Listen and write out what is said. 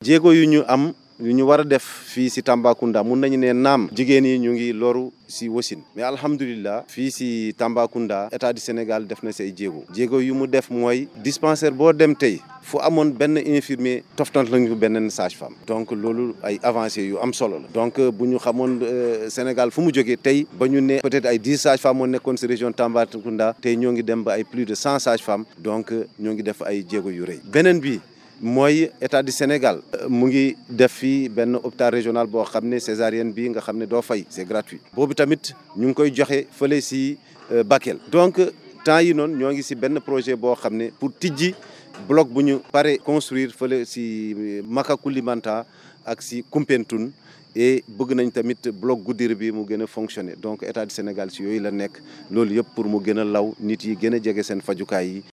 jéego yu ñu am yu ñu war a def fii si Tambacounda mun nañu ne naam jigéen yi ñu ngi loru si wasin mais alhamdulilah fii si Tambacounda état du Sénégal def na say jéego jéego yu mu def mooy dispensaire boo dem tey fu amoon benn infirmier toftant lañu benn sage-femme donc loolu ay avancées yu am solo la donc bu ñu xamoon Sénégal fu mu jógee tey ba ñu ne peut-être ay dix sages-femmes moo nekkoon si région Tambacounda tey ñoo ngi dem ba ay plus de cent sages-femmes donc ñoo ngi def ay jéego yu rëy beneen bi mooy état du Sénégal mu ngi def fii benn hôpital régional boo xam ne césarienne bi nga xam ne doo fay c'est gratuit boobu tamit ñu ngi koy joxe fële si Bakel donc temps yi noonu ñoo ngi si benn projet boo xam ne pour tijji bloc bu ñu pare construire fële si Makacoulibantang ak si Koumpentoum et bëgg nañ tamit bloc Goudiri bi mu gën a fonctionner donc état du Sénégal si yooyu la nekk loolu yëpp pour mu gën a law nit yi gën a jege seen fajukaay yi